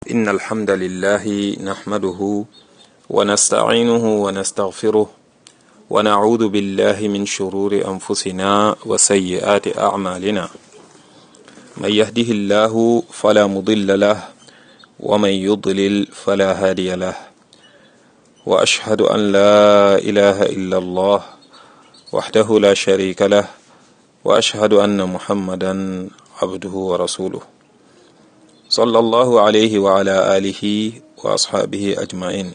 إن الحمد لله نحمده ونستعينه ونستغفره ونعوذ بالله من شرور أنفسنا وسيئات أعمالنا من يهده الله فلا مضل له ومن يضلل فلا هادي له وأشهد أن لا إله إلا الله وحده لا شريك له وأشهد أن محمدا عبده ورسوله صلى الله عليه وعلى آله وأصحابه أجمعين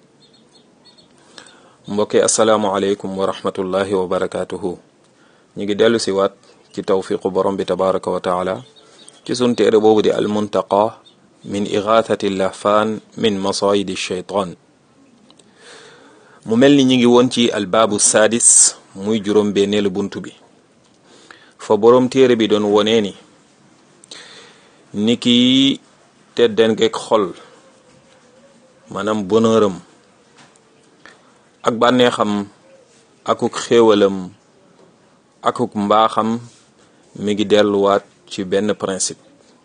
mbokki asalaamualeykum wa rahmatullahi wa barakaatuhu ñu ngi dellu si waat ci tawfiqu borom bi tabaraka wa taala ci sun téere boobu di almuntaqa min igathati lahfaan min masayidi shaytaan mu mel ni ñu ngi woon ci albaabu saadis muy juróom benneelu bunt bi fa borom téere bi doon wonee ni ni ki teddangeeg xol maanaam bonheuram ak bànneexam akuk xéewalam akuk mbaaxam mi ngi delluwaat ci benn principe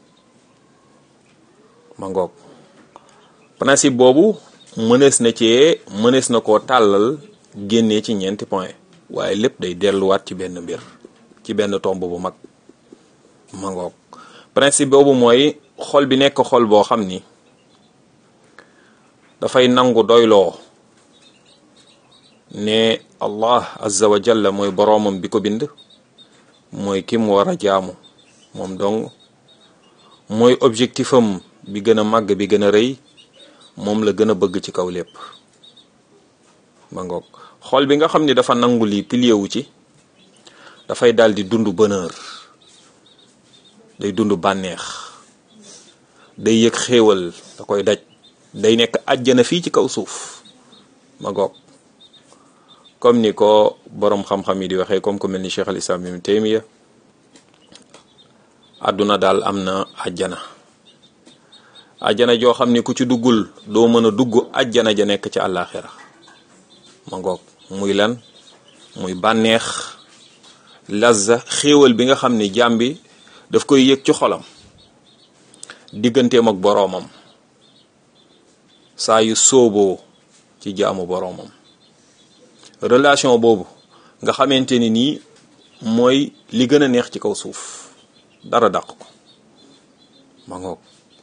ma ngoog principe boobu mënees na cee mënees na koo tàllal génnee ci ñeenti point waaye lépp day delluwaat ci benn mbir ci benn tomb bu mag ma ngoog principe boobu mooy xol bi nekk xol boo xam ni dafay nangu doyloo ne allah azza wa jalla mooy boroomam bi ko bind mooy ki mu war a jaamu moom dong mooy objectifam bi gën a màgg bi gën a rëy moom la gën a bëgg ci kaw lépp ma ngoog xol bi nga xam ni dafa nangu lii pilier wu ci dafay daal di dund bonheur day dund bànneex day yëg xéewal da koy daj day nekk àjjana fii ci kaw suuf ma ngoog comme ni ko boroom xam-xam yi di waxee comme ku mel ni cheikh al islam ibn taymiya àdduna daal am na àjjana àjjana joo xam ni ku ci duggul doo mën a dugg àjjana ja nekk ci àllaaxira ma ngoog muy lan muy bànneex lazza xéewal bi nga xam ni jaam bi daf koy yëg ci xolam digganteem ak boroomam saa yu sóoboo ci jaamu boroomam relation boobu nga xamante ni nii mooy li gën a neex ci kaw suuf dara dàq ko ma ngoog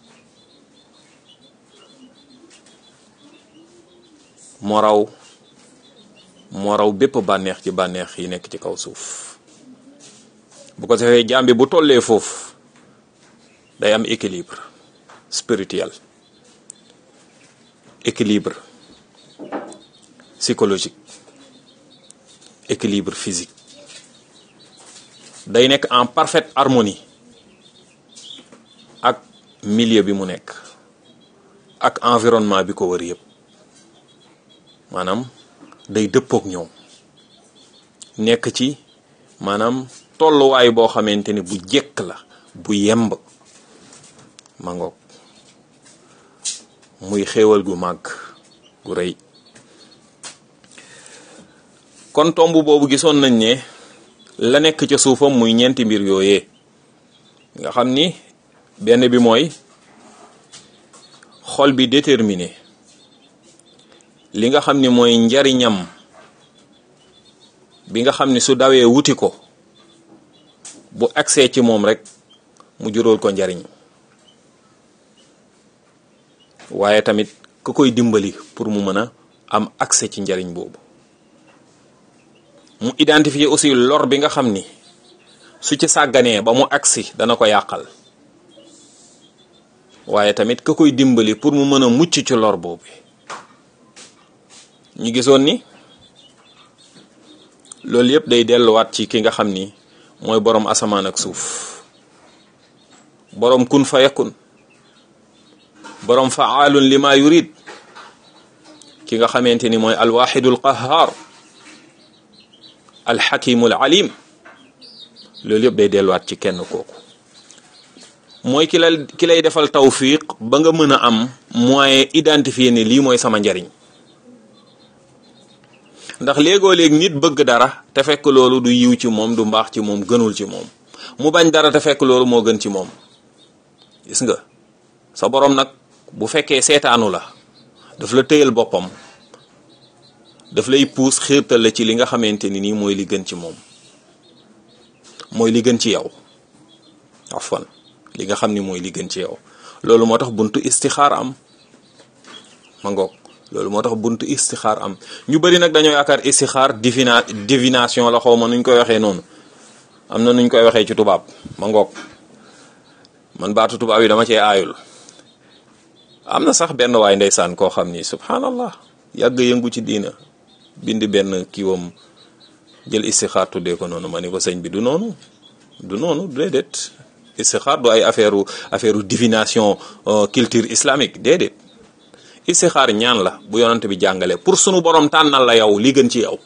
moo raw moo raw bépp bànneex ci bànneex yi nekk ci kaw suuf bu ko defee jaam bi bu tollee foofu day am équilibre spirituel équilibre psychologique équilibre physique day nekk en parfaite harmonie ak milieu bi mu nekk ak environnement bi ko wër yëpp maanaam day dëppook ñoom nekk ci maanaam tolluwaay boo xamante ni bu jekk la bu yemb ma ngoog muy xéewal gu màgg gu rëy kon tomb boobu gisoon nañ ne la nekk ca suufam muy ñeenti mbir yooyee nga xam ni benn bi mooy xol bi déterminé li nga xam ni mooy njariñam bi nga xam ni su dawee wuti ko bu agsee ci moom rek mu juróol ko njariñ waaye tamit ku koy dimbali pour mu mën a am accès ci njariñ boobu mu identifier aussi lor bi nga xam ni su ci sàgganee ba mu agsi dana ko yàqal waaye tamit ka koy dimbali pour mu mën a mucc ci lor boobu ñu gisoon ni loolu yëpp day delluwaat ci ki nga xam ni mooy boroom asamaan ak suuf boroom kun fa yakun boroom faalun lima yurid ki nga xamante ni mooy alwaxidul qahar alxakimul alim loolu yëpp day delluwaat ci kenn kooku mooy ki la ki lay defal tawfiq ba nga mën a am moyen identifier ni lii mooy sama njariñ ndax léegoo léeg nit bëgg dara te fekk loolu du yiw ci moom du mbaax ci moom gënul ci moom mu bañ dara te fekk loolu moo gën ci moom gis nga sa borom nag bu fekkee seetaanu la daf la tëyal boppam daf lay puus xiirtal la ci li nga xamante ni nii mooy li gën ci moom mooy li gën ci yow afwan li nga xam ni mooy li gën ci yow loolu moo tax buntu istixaar am ma ngoog loolu moo tax buntu istixaar am ñu bëri nag dañoo yaakaar istixaar divina divination la xaw ma nuñ koy waxee noonu am na nuñ koy waxee ci tubaab ma ngoog man baatu tubaab yi dama cee aayul am na sax benn waay ndeysaan koo xam ni subhanallah yàgg yëngu ci diina bind benn kiiwam jël istixaar tuddee ko noonu ma ni ko sëñ bi du noonu du noonu déedéet istixaar du ay affaire affaire divination culture islamique déedéet istixaar ñaan la bu yonante bi jàngale pour sunu borom tànnal la yow li gën ci yow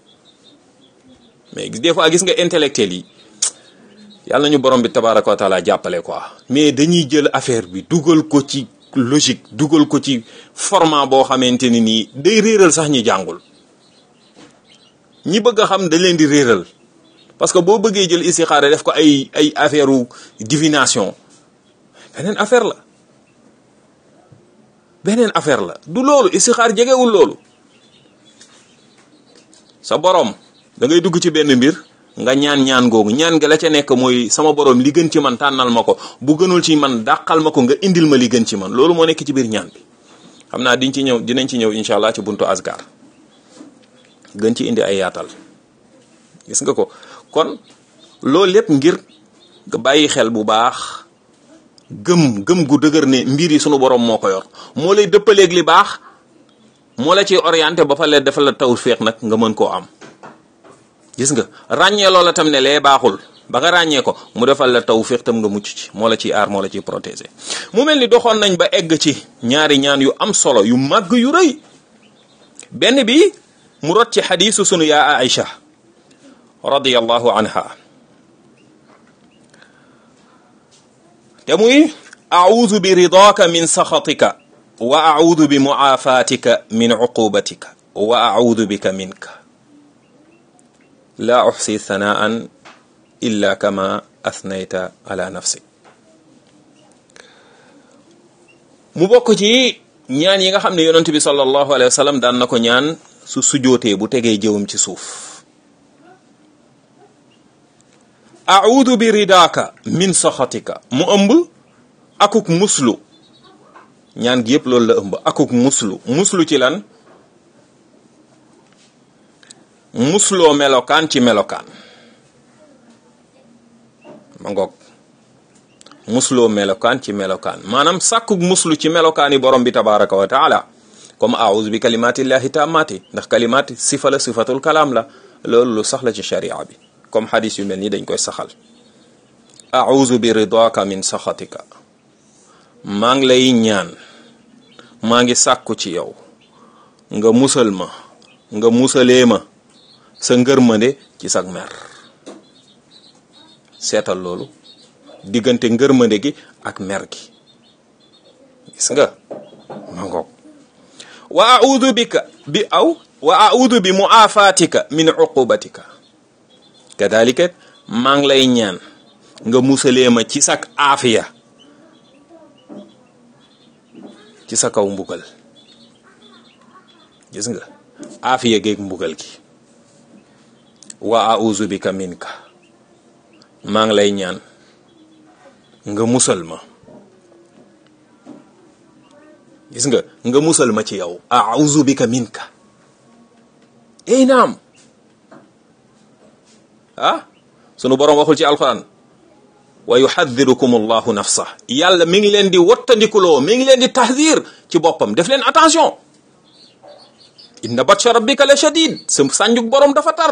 mais des fois gis nga intellectuel yi yàlla nañu borom bi tabaraka wa taala jàppale quoi mais dañuy jël affaire bi dugal ko ci logique dugal ko ci format boo xamante ni nii day réeral sax ñi jàngul ñi bëgg a xam dañ leen di réeral parce que boo bëggee jël istixaara def ko ay ay affaire u divination beneen affaire la beneen affaire la du loolu istixaar jegewul loolu sa borom da ngay dugg ci benn mbir nga ñaan ñaan googu ñaan nga la ca nekk mooy sama borom li gën ci man tànnal ma ko bu gënul ci man dàqal ma ko nga indil ma li gën ci man loolu moo nekk ci biir ñaan bi xam naa diñ ci ñëw dinañ ci ñëw incha allah ci buntu asgar gën ci indi ay yaatal gis nga ko kon loolu lépp ngir nga bàyyi xel bu baax gëm gëm gu dëgër ne mbir yi sunu borom moo ko yor moo lay dëppaleeg li baax moo la ciy orienté ba fa lee dafa la tawfiq nag nga mën koo am gis nga ràññee loola tam ne lee baaxul ba nga ràññee ko mu defal la tawfiq tam nga mucc ci moo la ciy aar moo la ciy protéger mu mel ni doxoon nañ ba egg ci ñaari ñaan yu am solo yu màgg yu rëy benn bi mu rot ci xadiisu sunu yaa Aïcha radiyallahu anha te muy audu bi ridaaka min saxatika wa audu bi muaafatika min uqubatika wa audu bika minka laa uxsi thanaan illa kama athnayta ala nafsik mu bokk ci ñaan yi nga xam ne yonent bi sallallahu alayhi wa sallam daan na ko ñaan su sujootee bu tegee jëwam ci suuf audu bi ridaaka min saxatika mu ëmb akuk muslu ñaan gi yëpp loolu la ëmb akuk muslu muslu ci lan musloo melokaan ci melokaan ma ngoog musloo melokaan ci melokaan maanaam sàkkuk muslu ci melokaan yi borom bi tabaraka wa taala comme aouzu bi kalimatillahi tammati ndax kalimat sifa la sifatul kalaam la loolu lu sax la ci sharia bi comme xadis yu mel nii dañ koy saxal auzu bi ridaka min saxatika maa ngi lay ñaan maa ngi sàkku ci yow nga musal ma nga musalee ma sa ngërmande ci sag mer seetal loolu diggante ngërmande gi ak mer gi gis nga ma ngoog wa audu bika bi aw wa audu bi muafatika min uqubatika kadalika maa ngi lay ñaan nga musalee ma ci sak aafiya ci sa kaw mbugal gis nga aafiya geeg mbugal gi wa auzu bika minka maa ngi lay ñaan nga musal ma gis nga nga musal ma ci yow auzu bika minka ey naam ah sunu boroom waxul ci alquran wa yuxadirukum allahu nafsa yàlla mi ngi leen di wattandikuloo mi ngi leen di tahdir ci boppam def leen attention inna batsha rabbika la shadid sa sànjuk boroom dafa tar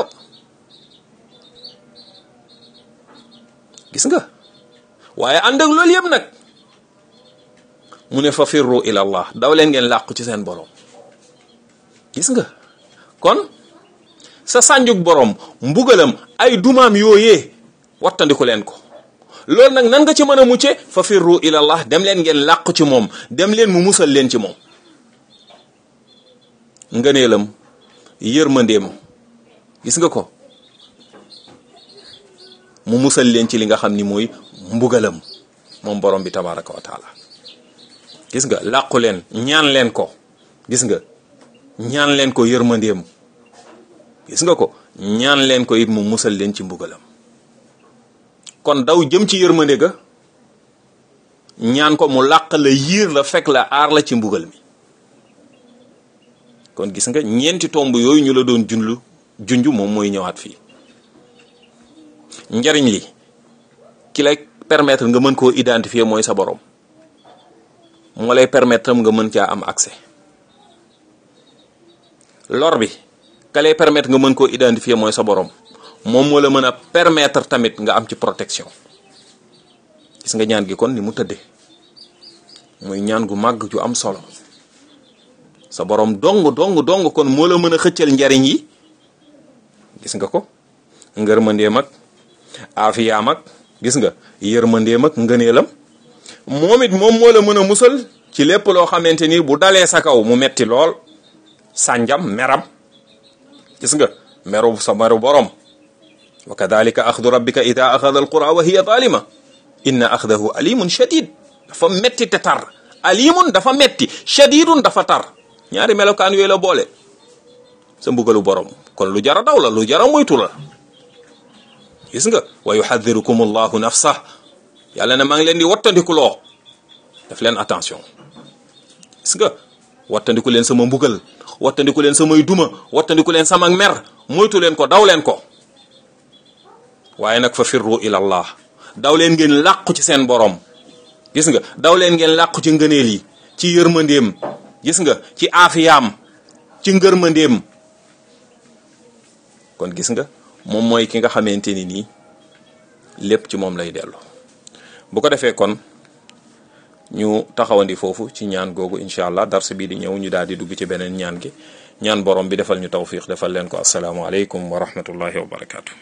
gis nga waaye ànd ak loolu yëpp nag mu ne fa firru ila allah daw leen ngeen làqu ci seen boroom gis nga kon sa sànjuk boroom mbugalam ay dumaam yooyee wattandiku leen ko loolu nag nan nga ci mën a mucce fa firru ilallah dem leen ngeen làqu ci moom dem leen mu musal leen ci moom ngëneelam yërmandeem gis nga ko mu musal leen ci li nga xam ni mooy mbugalam moom borom bi tabaraka wa taala gis nga làqu leen ñaan leen ko gis nga ñaan leen ko yërmandeem gis nga ko ñaan leen ko it mu musal leen ci mbugalam kon daw jëm ci yërmande ga ñaan ko mu làq la yiir la fekk la aar la ci mbugal mi kon gis nga ñeenti tomb yooyu ñu la doon junlu junj moom mooy ñëwaat fii njariñ li ki lay permettre nga mën koo identifier mooy sa borom moo lay permettre tam nga mën caa am accès lor bi ka lay permettre nga mën koo identifier mooy sa borom moom moo la mën a permettre tamit nga am ci protection gis nga ñaan gi kon ni mu tëddee muy ñaan gu màgg ju am solo sa borom dong dong dong kon moo la mën a xëccal njariñ yi gis nga ko ngërmandeem ak aafiyaam ak gis nga yërmandeem ak ngëneelam moom it moom moo la mën a musal ci lépp loo xamante ni bu dalee sa kaw mu metti lool sànjam meram gis nga meru sa meru borom wa kadalika axdu rabbika ida axada alqura wa hiya zalima inna axdahu alimun shadid dafa metti te tar alimun dafa metti shadidun dafa tar ñaari melokaan yooyu la boole sa mbugalu borom kon lu jara daw la lu jara moytu la gis nga wa yuhadirukum allahu nafsa yàlla ne maa ngi leen di wattandikuloo def leen attention gis nga wattandiku leen sama mbugal wattandiku leen samay duma wattandiku leen sama mer moytu leen ko daw leen ko waaye nag fa firru ila allah daw leen ngeen làqu ci seen borom gis nga daw leen ngeen làqu ci ngëneel yi ci yërmandeem gis nga ci aafiyaam ci ngërmandeem kon gis nga moom mooy ki nga xamante ni nii lépp ci moom lay dellu bu ko defee kon ñu taxawandi foofu ci ñaan googu incha allah dars bii di ñëw ñu daal di dugg ci beneen ñaan gi ñaan borom bi defal ñu tawfiq defal leen ko asalaamualeykum wa rahmatullahi wa barakaatu.